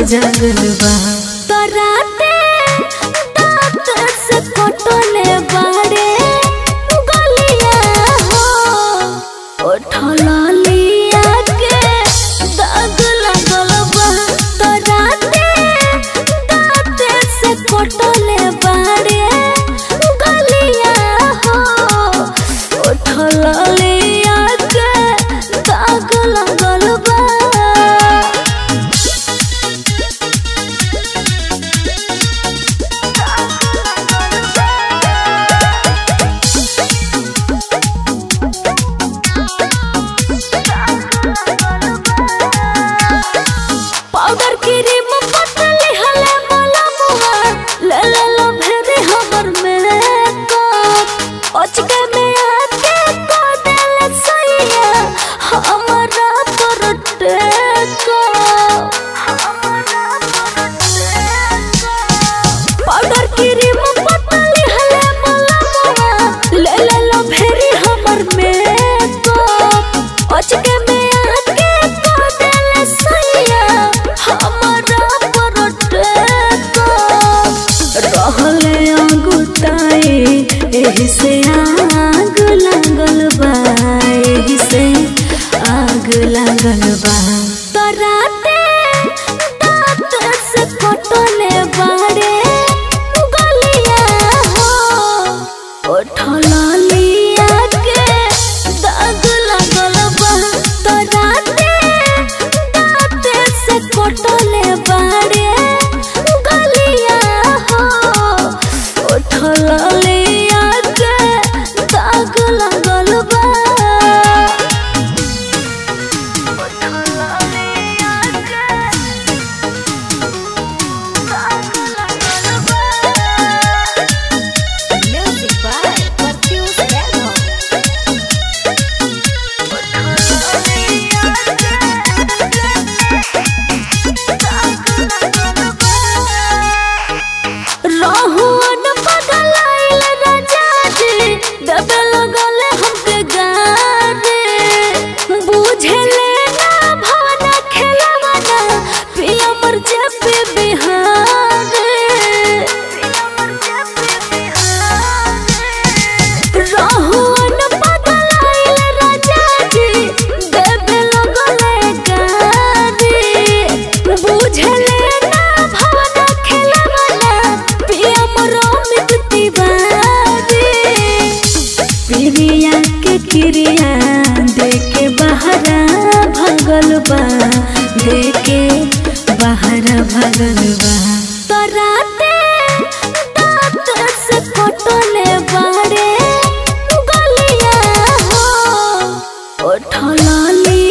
जागल बा तराते दांत से कटले बाड़े गलिया हो उठला लिया के दाग लगल बा तराते दांत से कटले बाड़े गलिया हो उठला लिया के दाग लगल बा पाउडर क्रीम पतली हले मला मुआ ले ले लो भेरे हमर मेकअप अचके में आके को देले सैया हमरा पर टेको पाउडर क्रीम पतली हले मला मुआ ले ले लो भेरे हमर मेकअप अचके में आके को देले सैया हमरा पर टेको रहले अंगुटाई एही से आग लागल बा एही से आग लागल बा तराते दांत से कटले बाड़े गलिया हो उठला लिया के दाग लागल बा तराते दांत से कटले बाड़े गलिया हो उठला लिया के दाग लागल बा उठला लिया के दाग लागल बा Music by Matheus Bergman. रहुअन पगलाइल राजा जी दबे लगल हमके गारे बुझले ना भावना खेलवाना पिया मर पे बिहारे रहुअन पगलाइल राजा जी दबे लगल गारे बुझले ना भावना खेलवाना पिया मर अमित तिवारी प्रिया के क्रिया देके बहरा भगल बा देके बहरा भगल बा तराते दांत से कटले बाड़े गलिया हो उठला लिया